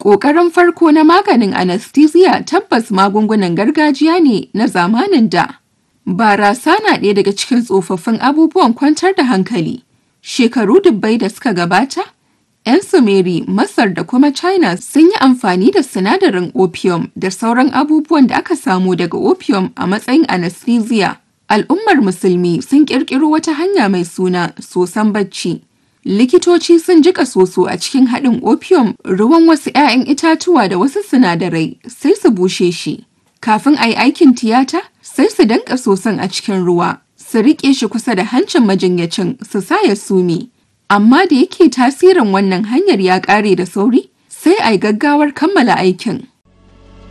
Ƙoƙarin farko na maganin anesthesia tabbas magungunan gargajiya ne na zamanin da. Barasa na ɗaya daga cikin tsofaffin abubuwan kwantar da hankali. Shekaru dubbai da suka gabata, 'yan Sumeri, Masar da kuma China sun yi amfani da sinadarin opium da sauran abubuwan da aka samu daga opium a matsayin anesthesia. Al'ummar Musulmi sun ƙirƙiro wata hanya mai suna soson bacci. Likitoci sun jika soso a cikin haɗin opium, ruwan wasu 'ya'yan itatuwa da wasu sinadarai sai su bushe shi. Kafin a yi aikin tiyata, sai su danka soson a cikin ruwa, su riƙe shi kusa da hancin majinyacin su sa ya sume. Amma da yake tasirin wannan hanyar ya ƙare da sauri, sai a yi gaggawar kammala aikin.